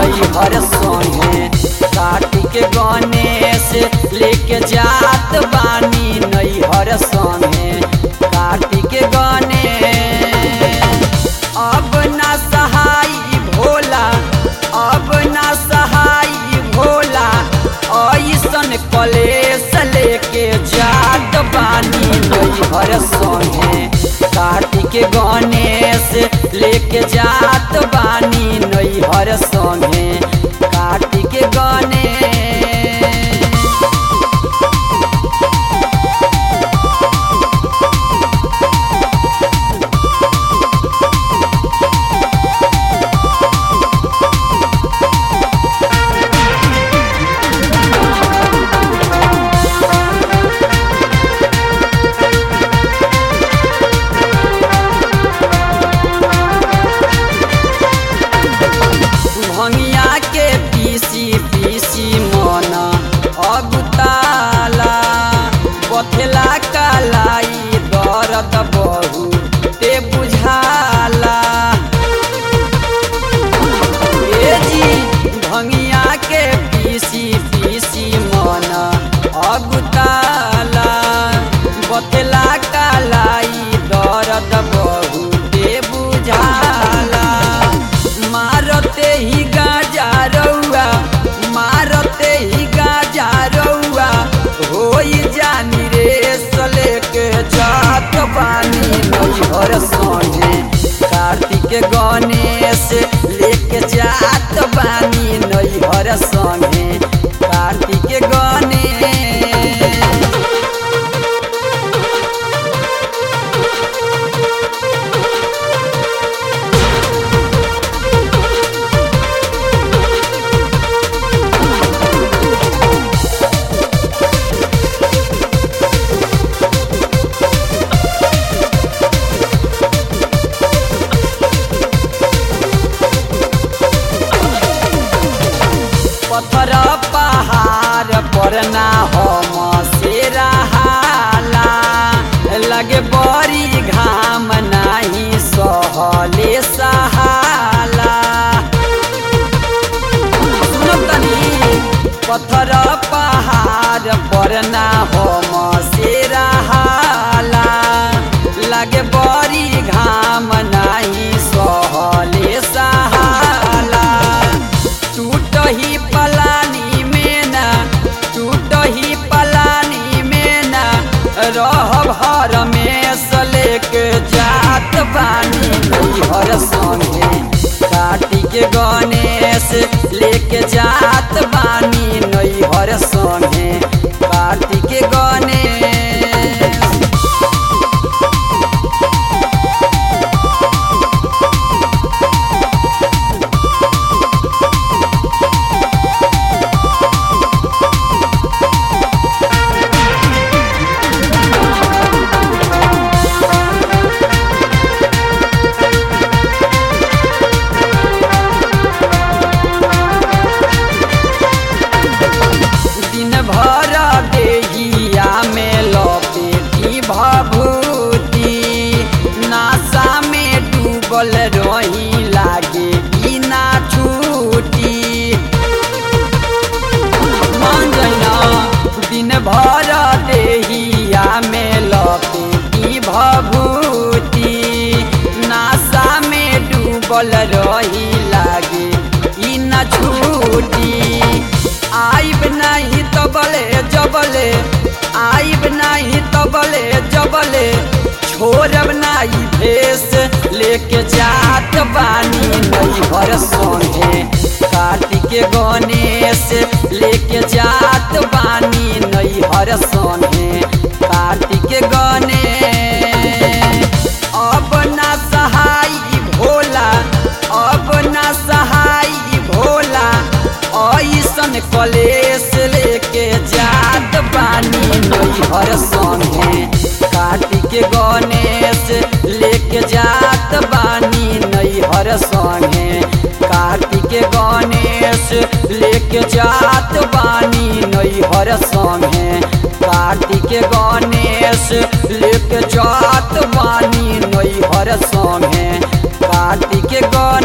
नैहर संगे कार्तिक गणेश लेके जात बानी नैहर संगे कार्तिक गणेश अब ना सहाई भोला अब ना सहाई भोला ऐसन कलेश लेके जात बानी नैहर संगे कार्तिक गणेश लेके जात बानी नैहर संगे कार्तिक गणेश भंगिया के पीसी पीसी मन अगुताला बथेला कालाई दर्द बहु ते बुझाला ए जी भंगिया के पीसी पीसी मन अगुताला बथेला कालाई दर्द बहु ते बुझाला मारते ही गाजा रउआ मारते ही गाजा रउआ होई जानी रे सले के जात बानी नैहर संगे कार्तिक गणेश लेके जात बानी नैहर संगे कार्तिक गणेश पत्थर पहाड़ पर ना हम से रहाला लगे बड़ी घाम नाही सहले सहाला सुनो तनी पत्थर पहाड़ पर ना हम से रहाला लगे बड़ी घाम नाही सहले सहाला टूट ही पलानी में ना टूट ही पलानी में ना रह भर में सले के जात बानी नैहर संगे कार्तिक गणेश लेके जात बानी नैहर संगे कार्तिक गणेश दिन भर देहिया में लपेटी भभूति नासा में डूबल रही लागे कि ना छूटी मान जाइना दिन भर देहिया में लपेटी भभूति नासा में डूबल रही लागे कि ना छूटी आइब नहीं तबले जबले आइब नहीं तबले जबले छोड़ब नहीं भेस लेके जात बानी नैहर संगे कार्तिक गणेश लेके जात बानी नैहर संगे कार्तिक गणेश अब ना सहाई भोला अब ना सहाई भोला ऐसन कलेश लेके जात बानी नैहर संगे कार्तिक गणेश लेके जात बानी नैहर संगे कार्तिक गणेश लेके जात बानी नैहर संगे कार्तिक गणेश लेके जात बानी नैहर संगे कार्तिक गणेश